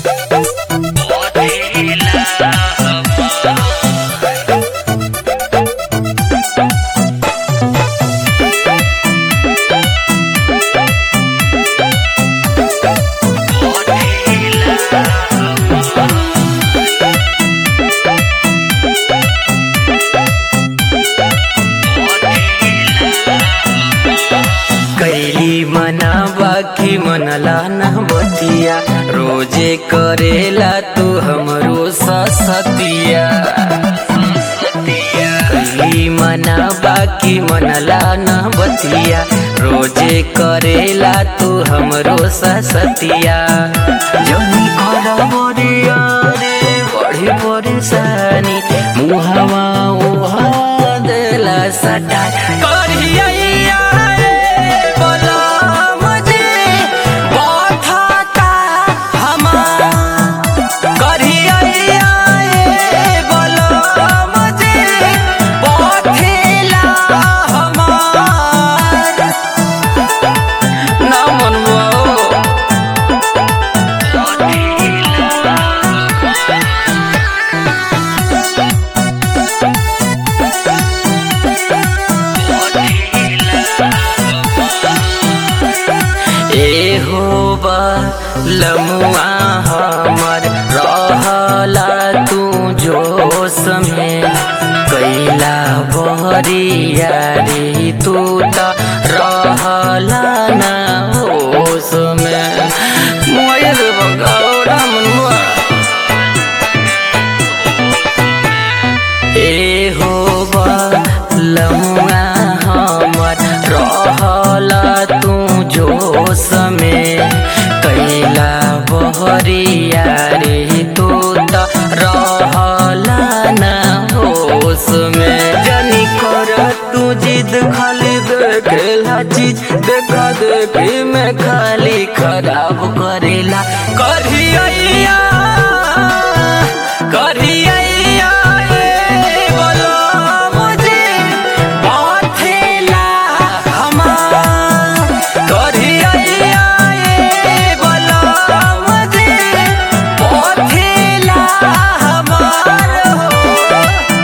कैली मना बाकी मनला न बतिया रोजे करेला तू हमरो सतिया कैली मना बाकी मनला न बतिया रोजे करेला तू हमरो सतिया जनी कर बरिया रे बड़ी परेशानी मुहवा उहा देला सटा करिया रे बोला मुझे बाधाता हमार करिया रे बोला मुझे बाधेला हमार ना मनवा ए हो बा लमुआ हमर रहला तू जोश में कैला बहरिया रे तू त रहला ना होश में मोयर बगौरा मनुआ ए हो बा लमुआ हमर रहला तू जोश में कैला बहरिया रे तू त रहला ना होश में जनी कर तू जिद खाली देखेला चीज देखा देखी में खाली खराब करेला करिया करिया रे बोलो मुझे बाथेला हमार करिया रे बोलो मुझे बाथेला हमार हो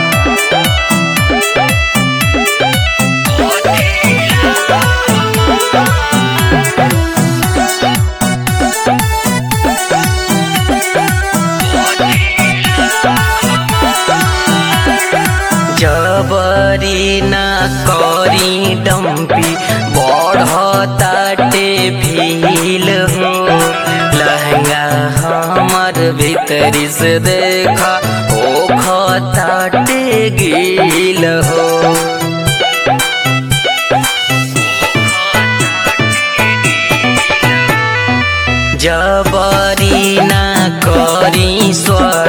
जबरी न करी डम्पी बढ़ताटे भील हो लहंगा हमर भीतरी से देखा ओ खताटे गील हो जबरी ना करी स्वर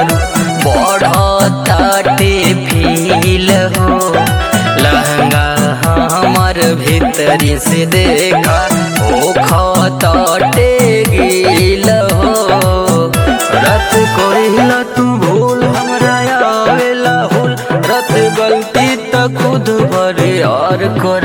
बढ़ताटे फील हो लहंगा हमर भीतरी से देखा ओ खताटे गिल हो रत कोइला तू भूल हमरा आवेला हुल रत गलती त खुद भरे और कर